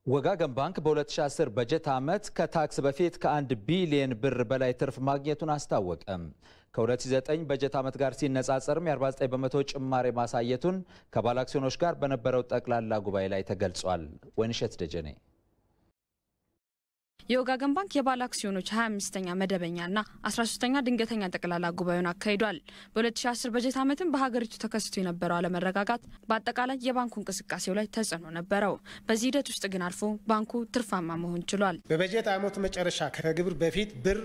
ወጋገን ባንክ በ2010 በጀት ዓመት ከታክስ በፊት ከአንድ ቢሊየን ብር በላይ ትርፍ ማግኘቱን አስታወቀ። ከ2009 በጀት ዓመት ጋር ሲነጻጸርም የ49 በመቶ ጭማሪ ማሳየቱን ከባለ አክሲዮኖች ጋር በነበረው ጠቅላላ ጉባኤ ላይ ተገልጿል። ወይንሸት ደጀኔ የወጋገን ባንክ የባለ አክሲዮኖች 25ኛ መደበኛና 13ኛ ድንገተኛ ጠቅላላ ጉባኤውን አካሂዷል። በ2010 በጀት ዓመትም በሀገሪቱ ተከስቶ የነበረው አለመረጋጋት በአጠቃላይ የባንኩ እንቅስቃሴው ላይ ተጽዕኖ ነበረው። በዚህ ሂደት ውስጥ ግን አልፎ ባንኩ ትርፋማ መሆን ችሏል። በበጀት ዓመቱ መጨረሻ ከግብር በፊት ብር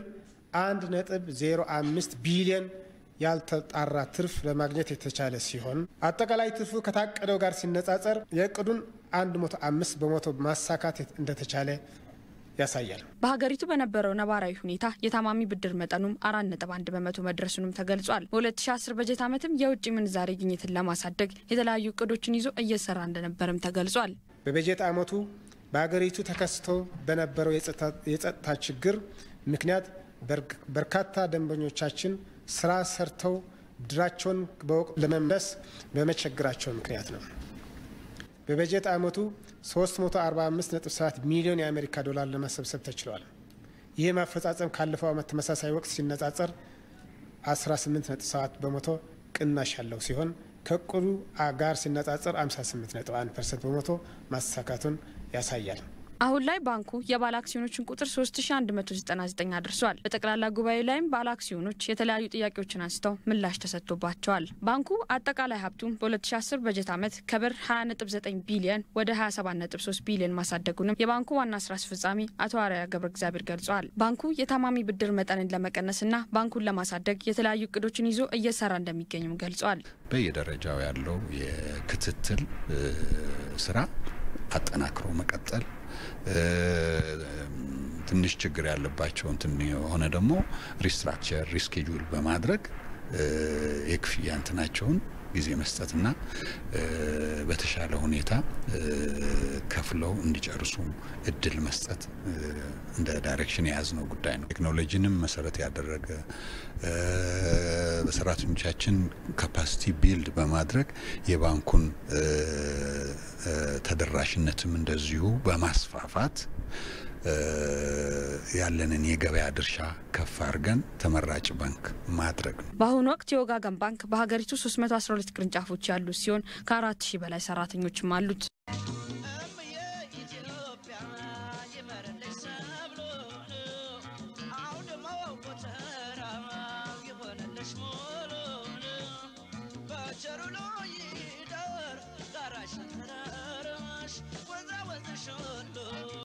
1.05 ቢሊዮን ያልተጣራ ትርፍ ለማግኘት የተቻለ ሲሆን አጠቃላይ ትርፉ ከታቀደው ጋር ሲነጻጸር የእቅዱን 105 በመቶ ማሳካት እንደተቻለ ያሳያል። በሀገሪቱ በነበረው ነባራዊ ሁኔታ የታማሚ ብድር መጠኑም አራት ነጥብ አንድ በመቶ መድረሱንም ተገልጿል። በ2010 በጀት ዓመትም የውጭ ምንዛሬ ግኝትን ለማሳደግ የተለያዩ እቅዶችን ይዞ እየሰራ እንደነበርም ተገልጿል። በበጀት ዓመቱ በሀገሪቱ ተከስቶ በነበረው የጸጥታ ችግር ምክንያት በርካታ ደንበኞቻችን ስራ ሰርተው ብድራቸውን በወቅቱ ለመመለስ በመቸግራቸው ምክንያት ነው። በበጀት ዓመቱ 345.7 ሚሊዮን የአሜሪካ ዶላር ለመሰብሰብ ተችሏል። ይህ ማፈጻጸም ካለፈው ዓመት ተመሳሳይ ወቅት ሲነጻጸር 18.7 በመቶ ቅናሽ ያለው ሲሆን ከእቅዱ ጋር ሲነጻጸር 58.1 ፐርሰንት በመቶ ማሳካቱን ያሳያል። አሁን ላይ ባንኩ የባለ አክሲዮኖችን ቁጥር 3199 አድርሷል። በጠቅላላ ጉባኤ ላይም ባለ አክሲዮኖች የተለያዩ ጥያቄዎችን አንስተው ምላሽ ተሰጥቶባቸዋል። ባንኩ አጠቃላይ ሀብቱም በ2010 በጀት ዓመት ከብር 20.9 ቢሊየን ወደ 27.3 ቢሊየን ማሳደጉንም የባንኩ ዋና ስራ አስፈጻሚ አቶ አርአያ ገብረ እግዚአብሔር ገልጸዋል። ባንኩ የታማሚ ብድር መጠንን ለመቀነስና ባንኩን ለማሳደግ የተለያዩ እቅዶችን ይዞ እየሰራ እንደሚገኝም ገልጸዋል። በየደረጃው ያለው የክትትል ስራ አጠናክሮ መቀጠል ትንሽ ችግር ያለባቸው እንትን የሆነ ደግሞ ሪስትራክቸር ሪስኬጁል በማድረግ የክፍያ እንትናቸውን ጊዜ መስጠትና በተሻለ ሁኔታ ከፍለው እንዲጨርሱ እድል መስጠት እንደ ዳይሬክሽን የያዝነው ጉዳይ ነው። ቴክኖሎጂንም መሰረት ያደረገ በሰራተኞቻችን ካፓሲቲ ቢልድ በማድረግ የባንኩን ተደራሽነትም እንደዚሁ በማስፋፋት ያለንን የገበያ ድርሻ ከፍ አድርገን ተመራጭ ባንክ ማድረግ ነው። በአሁኑ ወቅት የወጋገን ባንክ በሀገሪቱ 312 ቅርንጫፎች ያሉት ሲሆን ከአራት ሺህ በላይ ሰራተኞችም አሉት።